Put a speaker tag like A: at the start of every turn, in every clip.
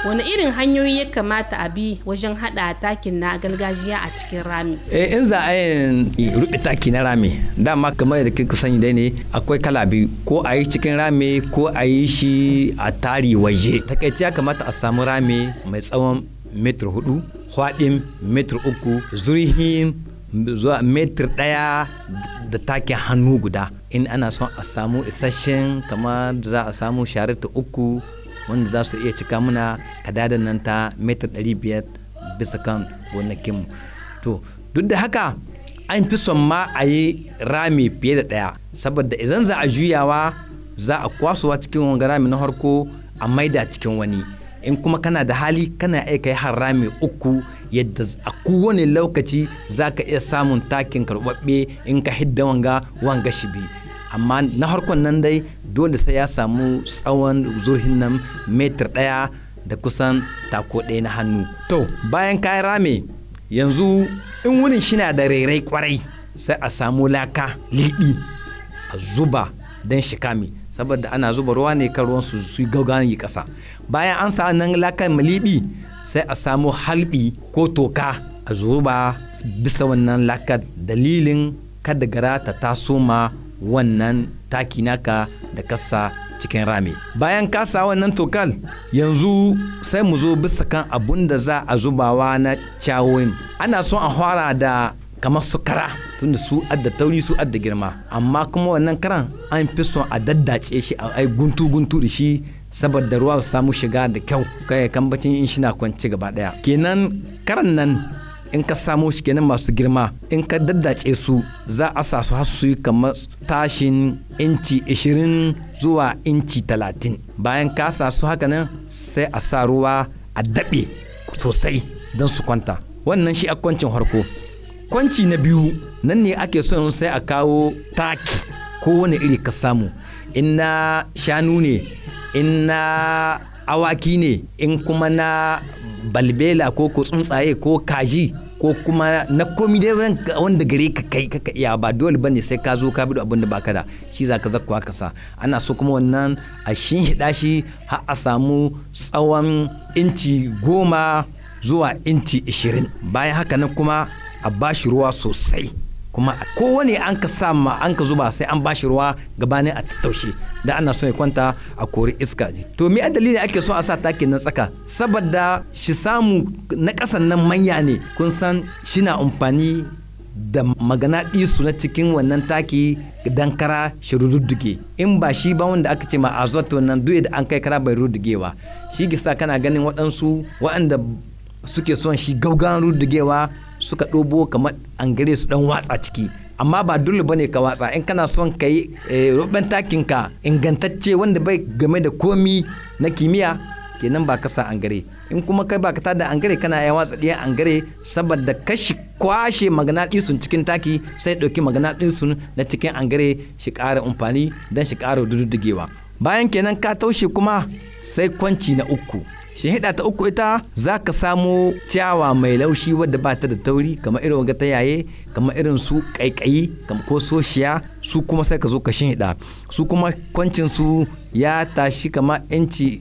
A: wani irin hanyoyi ya kamata a bi wajen hada takin na gargajiya a cikin rami
B: eh in za a yin rufe taki na rami dama kamar da kika sani dai ne akwai kala biyu ko a yi cikin rami ko a yi shi a tari waje takaice ya kamata a samu rami mai tsawon metir hudu hwaɗin metir uku zurhin zuwa metir ɗaya da takin hannu guda in ana son a samu isasshen kamar da za a samu sharita uku wanda za su iya cika muna kadadan nan ta metar 500 bisa kan gonakinmu to duk da haka an fi son ma a yi rami fiye da ɗaya saboda idan za a juyawa za a kwasowa cikin wanga rami na harko a maida cikin wani in kuma kana da hali kana iya kai har rami uku yadda a kowane lokaci za ka iya samun takin karɓaɓɓe in ka hidda wanga wanga shi biyu amma na harkon nan dai dole sai ya samu tsawon zurhin nan metar ɗaya da kusan tako ɗaya na hannu to bayan kayan rame yanzu in wurin shi na da rairai kwarai sai a samu laka liɓi a zuba don shi kame saboda ana zuba ruwa ne kan ruwan su su gaugawan yi ƙasa bayan an sa nan lakan liɓi sai a samu halbi ko toka a zuba bisa wannan lakar dalilin kada gara ta taso ma wannan taki naka da kasa cikin rami bayan kasa wannan tokal yanzu sai mu zo bisa kan abun da za a zubawa na cawoyin ana son a fara da kamar su kara tunda su adda tauri su adda girma amma kuma wannan karan an fi son a daddace shi a ai guntu guntu da shi saboda ruwa su samu shiga da kyau kai kambacin in shi na kwanci gaba daya kenan karan nan in ka samo shi kenan masu girma in ka daddace su za a sa su har su yi kamar tashin inci 20 zuwa inci 30 bayan ka sa su haka nan sai a sa ruwa a daɓe sosai don su kwanta wannan shi a kwancin harko kwanci na biyu nan ne ake son sai a kawo taki ko wani iri ka samu in na shanu ne in na awaki ne in kuma na balbela ko ko tsuntsaye ko kaji ko kuma na komi dai wanda gare ka kai ka iya ba dole bane sai ka zo ka bi abin da baka da shi za ka zakkuwa ka sa ana so kuma wannan a shin hida shi har a samu tsawon inci goma zuwa inci ishirin bayan haka nan kuma a bashi ruwa sosai kuma kowane an ka sa ma an ka zuba sai an bashi ruwa gabanin a tattaushe da ana so ya kwanta a kori iska to me a dalilin ake so a sa takin nan tsaka saboda shi samu na ƙasan nan manya ne kun san shi na amfani da magana ɗisu na cikin wannan taki dan kara shi rududduge in ba shi ba wanda aka ce ma azot wannan duk da an kai kara bai ruddugewa shi gisa kana ganin waɗansu waɗanda suke son shi gaugan ruddugewa suka ɗobo kamar an gare su ɗan watsa ciki amma ba dole bane ka watsa in kana son ka yi ruben takin ka ingantacce wanda bai game da komi na kimiyya kenan ba ka sa an gare in kuma kai ba ka tada an gare kana ya watsa ɗiyan an gare saboda kashi kwashe maganaɗisun cikin taki sai ɗauki maganaɗisun na cikin an gare shi ƙara amfani don shi ƙara duddugewa bayan kenan ka taushe kuma sai kwanci na uku hida ta uku ita za ka samo ciyawa mai laushi wadda ba ta da tauri kamar irin waga ta yaye kamar irin su kaikayi ko soshiya su kuma sai ka zo ka hida su kuma kwancin su ya tashi kamar inci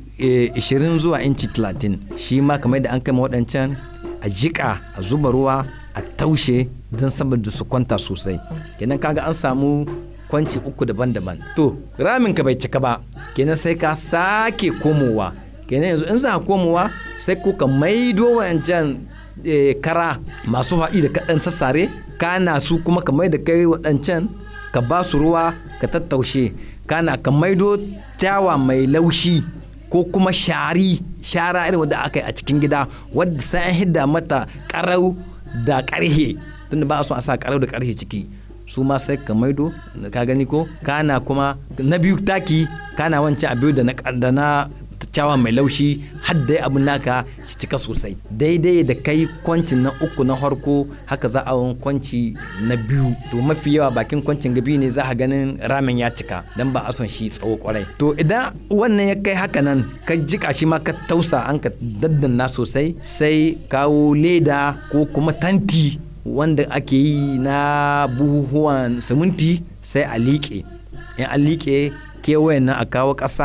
B: 20 zuwa inci 30 shi ma kamar da an kai waɗancan a jiƙa a zuba ruwa a taushe don saboda su kwanta sosai kenan kaga an samu kwanci uku daban-daban to ramin ka bai cika ba kenan sai ka sake komowa kenan yanzu in za komowa sai ko ka maido wancan kara masu haɗi da kaɗan sassare kana su kuma ka mai da kai waɗancan ka ba su ruwa ka tattaushe kana ka maido tawa mai laushi ko kuma shari shara irin wadda aka yi a cikin gida wadda sai an hidda mata ƙarau da ƙarhe tunda ba a so a sa ƙarau da ƙarhe ciki su ma sai ka maido ka gani ko kana kuma na biyu taki kana wancan abu da na kyakkyawa mai laushi har dai abin naka shi cika sosai daidai da kai kwancin na uku na harko haka za a kwanci na biyu to mafi yawa bakin kwancin gabi ne za a ganin ramen ya cika dan ba a son shi tsawo kwarai to idan wannan ya kai haka nan ka jika shi ma ka tausa an ka daddanna sosai sai kawo leda ko kuma tanti wanda ake yi na buhuhuwan siminti sai a liƙe in an liƙe kewayen nan a kawo ƙasa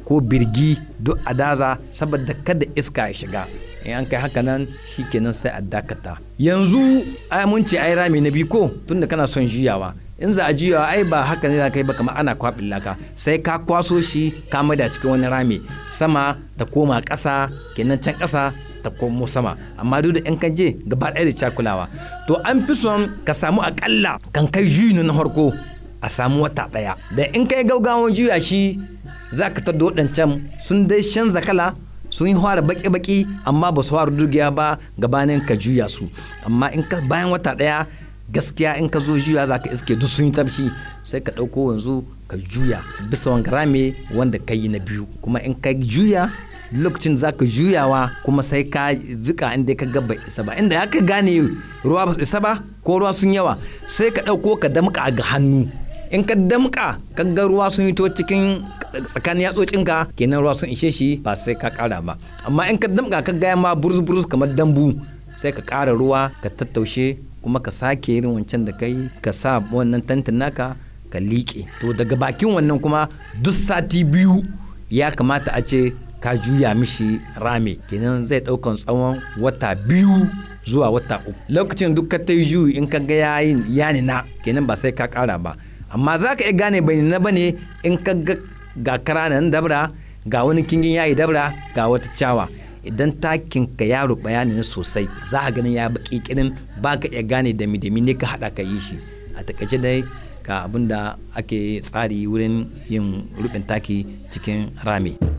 B: ko birgi duk a daza saboda kada iska ya shiga in an kai haka nan kenan sai a dakata yanzu ai mun ce ai rami na biyu ko tunda kana son juyawa in za a juyawa ai ba haka ne za ka yi ba kamar ana kwaɓin laka sai ka kwaso shi ka maida cikin wani rami sama ta koma ƙasa kenan can ƙasa ta komo sama amma duk da in ka je gaba ɗaya da cakulawa to an fi son ka samu akalla kan kai juyi na farko a samu wata ɗaya da in kai gaugawan juya shi za ka tadda waɗancan sun dai canza kala sun yi fara baki-baki amma ba su fara dugiya ba gabanin ka juya su amma in ka bayan wata ɗaya gaskiya in ka zo juya za ka iske duk sun yi tafshi sai ka ɗauko yanzu ka juya bisa wanga rame wanda ka yi na biyu kuma in ka juya lokacin za ka juyawa kuma sai ka zika inda ka ga bai isa ba inda ya ka gane ruwa ba su isa ba ko ruwa sun yawa sai ka ɗauko ka damƙa ga hannu in ka damƙa ka ga ruwa sun hito cikin tsakanin yatsocinka kenan ruwa sun ishe shi ba sai ka ƙara ba amma in ka damƙa ka gaya ma burus burus kamar dambu sai ka ƙara ruwa ka tattaushe kuma ka sake irin wancan da kai ka sa wannan tantin naka ka liƙe to daga bakin wannan kuma duk sati biyu ya kamata a ce ka juya mishi rame kenan zai ɗaukan tsawon wata biyu zuwa wata uku lokacin duk ka ta yi juyi in ka ga yayin yani na kenan ba sai ka ƙara ba amma za ka iya gane bai na bane in ka ga ga karanan dabra ga wani kingin yayi dabra ga wata cawa idan takin ka yaro bayani sosai za a ganin ya baki kirin ba ka iya gane da mi ne ka haɗa ka yi shi a takaice dai ga abin da ake tsari wurin yin rubin taki cikin rami.